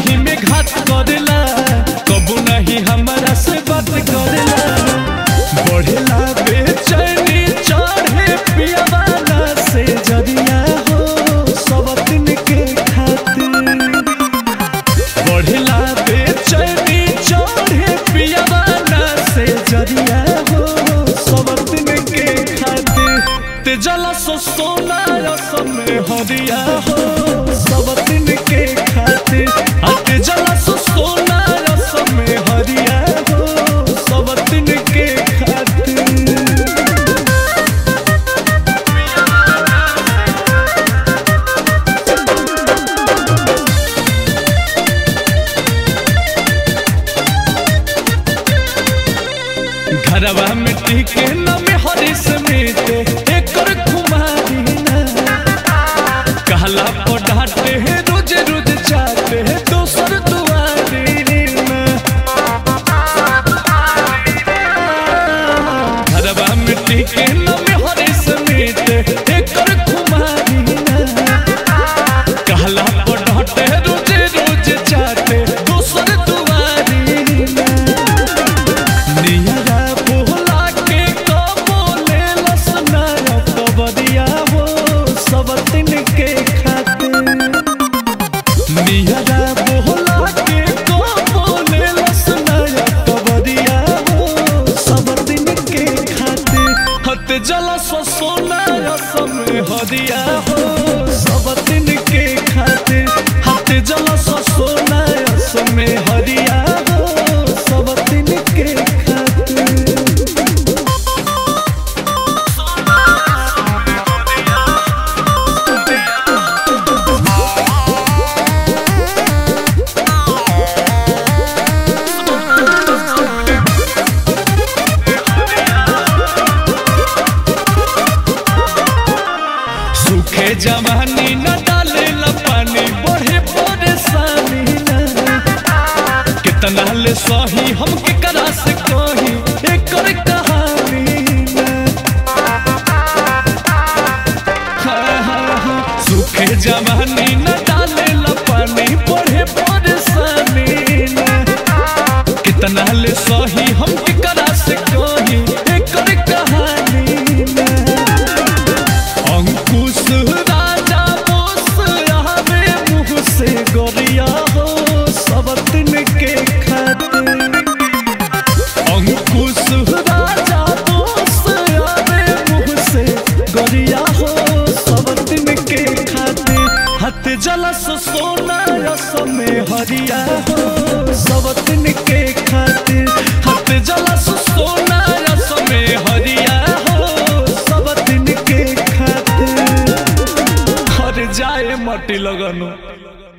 ही में घात करेला कबू नहीं हमारा से बात करेला बढ़ेला बेचैनी चढ़े पियावाला से जरिया हो सब दिन के खातिर बढ़ेला बेचैनी चढ़े पियावाला से जरिया हो सब दिन के खातिर ते जला सो सोना रसम में हरिया हो सब दिन के खातिर ते जला सो सोना रसम में हरिया हो सब दिन के खातिर घरवा में टीके न में हरिस मीते एकर कुमारी ना कहला पर डांटे है रोज रोज चाहते है दोसर दुआरी ना घरवा में टीके न में हरिस मीते एकर कुमारी ना कहला पर डांटे है रोज रोज चाहते दोसर दुआरी ना नियरा बोला के कबोले लसनाया कबरिया हो सब दिन के खातिर नियरा बोला के कबोले लसनाया कबरिया हो सब दिन के खातिर हत जला सो सोना समय हदिया हो सब दिन के खातिर हत जला सो सोना समय हदिया हो सब दिन के खातिर सूखे जवानी न डाले ला पानी बढ़े परेशानी न कितना ले सही हम के करा से कही एकर कहानी न हाँ, हाँ, हाँ। सूखे जवानी न डाले ला पानी बढ़े परेशानी न कितना ले सही हम के करा से कही एकर कहानी न अंकुश राजा बोस आवे मुँह से गोरिया हो सब दिन के खातिर अंकुश राजा बोस आवे मुँह से गोरिया हो सब दिन के खातिर हथ जलस सोना रसम में हरिया हो सब दिन के खातिर हथ जलस सोना रसम में हरिया हो सब दिन के खातिर हर जाए माटी लगनु